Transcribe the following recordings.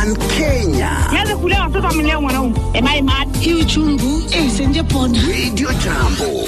One Kenya. Nianze kulea watoto amelea mwanaume. Am I mad? hii uchungu eh, senje pona Radio Jambo.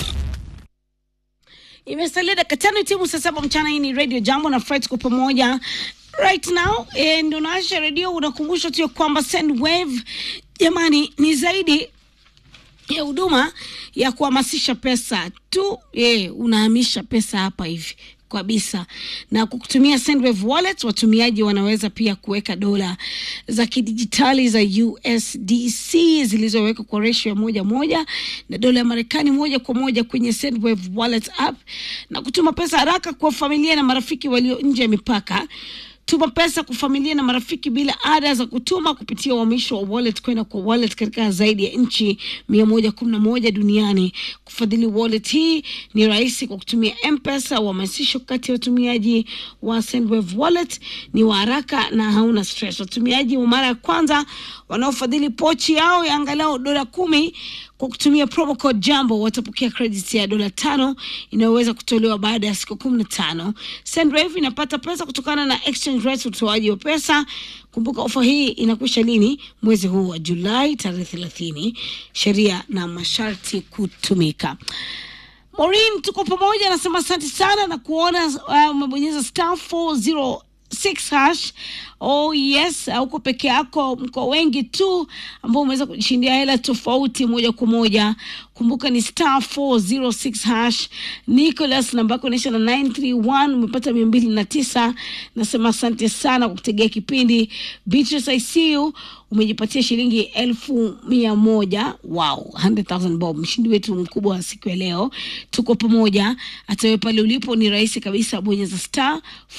imesalia dakika tano timu saa saba mchana hii ni radio jambo na fred kwa pamoja right now e, ndo naasha redio unakumbusha tu ya kwamba sendwave jamani ni zaidi ya huduma ya kuhamasisha pesa tu e, unahamisha pesa hapa hivi kabisa na kwa kutumia Sendwave wallet watumiaji wanaweza pia kuweka dola za kidijitali za USDC zilizowekwa kwa ratio ya moja moja na dola ya Marekani moja kwa moja kwenye Sendwave wallet app na kutuma pesa haraka kwa familia na marafiki walio nje ya mipaka tuma pesa kwa familia na marafiki bila ada za kutuma kupitia uhamisho wa wallet kwenda kwa wallet katika zaidi ya nchi mia moja kumi na moja duniani. Kufadhili wallet hii ni rahisi kwa kutumia M-Pesa. Uhamasisho kati ya watumiaji wa Sendwave wallet ni wa haraka na hauna stress. Watumiaji wa mara ya kwanza wanaofadhili pochi yao ya angalau dola kumi kwa kutumia promo code jambo watapokea credit ya dola tano inayoweza kutolewa baada ya siku kumi na tano sendwave inapata pesa kutokana na exchange rates utoaji wa pesa kumbuka ofa hii inakwisha lini mwezi huu wa julai tarehe thelathini sheria na masharti kutumika Maureen, tuko pamoja, anasema asante sana na kuona uh, umebonyeza star 406 hash. Oh yes, huko peke yako, mko wengi tu ambao umeweza kujishindia hela tofauti moja kwa moja. Kumbuka ni star 406 hash. Nicholas, namba yako inaisha na 931 umepata mia mbili na tisa. Nasema asante sana kwa kutegea kipindi. Beatrice, I see you umejipatia shilingi elfu mia moja wow 100,000 bob mshindi wetu mkubwa wa siku ya leo tuko pamoja hata wewe pale ulipo ni rahisi kabisa bonyeza star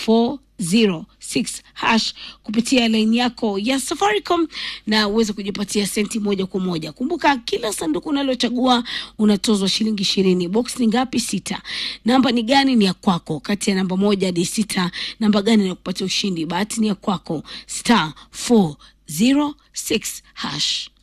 406 hash kupitia laini yako ya safaricom na uweze kujipatia senti moja kwa moja kumbuka kila sanduku unalochagua unatozwa shilingi ishirini box ni ngapi sita namba ni gani ni ya kwako kati ya namba moja hadi sita namba gani inakupatia ushindi bahati ni ya kwako star 4 06 hash